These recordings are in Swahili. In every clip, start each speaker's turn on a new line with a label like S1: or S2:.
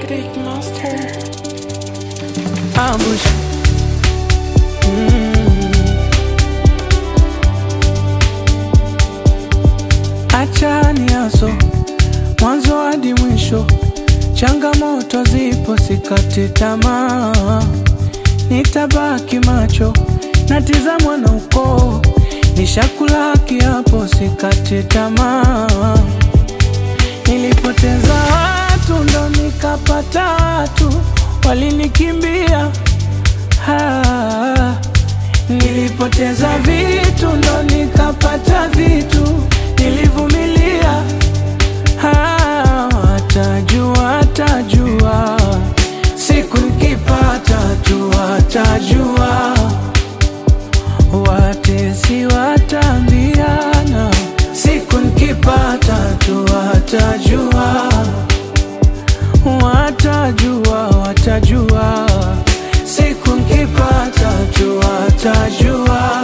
S1: Big monster.
S2: ambush. Mm. Acha niaso mwanzo hadi mwisho, changamoto zipo, sikati tamaa, nitabaki macho natizamwa na ukoo, nishakula kiapo, sikati tamaa. Nilipoteza watu ndo nikapata watu, walinikimbia Ah, nilipoteza vitu ndo nikapata vitu, nilivumilia. Ah, watajua, watajua siku nikipata tu, watajua watesi watambiana, siku nikipata tu, watajua watajua, watajua siku nkipata tu, watajua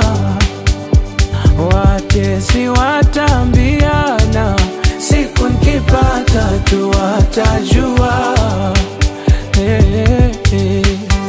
S2: watesi watambiana, siku nkipata tu, watajua hey, hey, hey.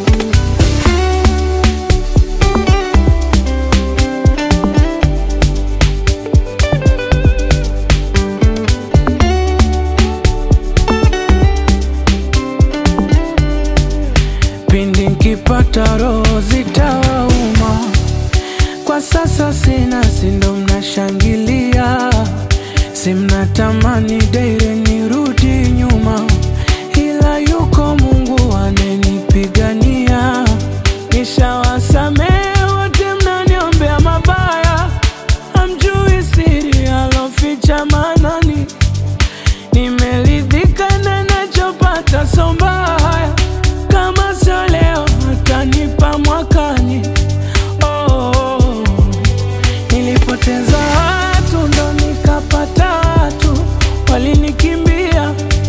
S2: pindi nkipata roho zitawauma. Kwa sasa sina, sindo mnashangilia, si mnatamani daire nirudi nyuma, ila yuko Mungu anenipigania. Nishawasamehe wote mnaniombea mabaya, hamjui siri aloficha manani nimeridhika na nachopata, so mbaya kama sio leo atanipa mwakani. Oh, nilipoteza watu ndo nikapata watu, walinikimbia.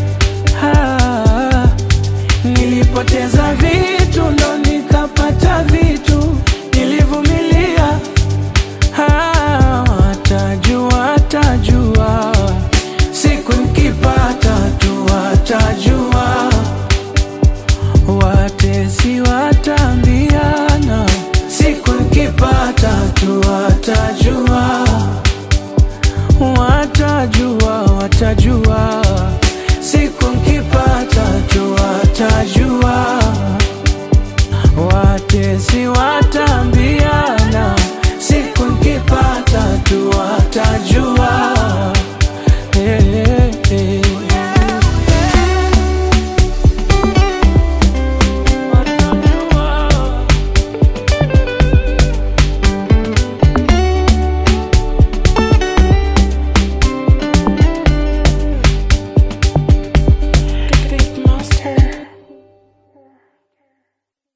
S2: Ah, nilipoteza vitu ndo nikapata vitu, nilivumilia. Ah, watajua, watajua siku nikipata tu, watajua watesi watambiana, siku nikipata tu, watajua watajua, watajua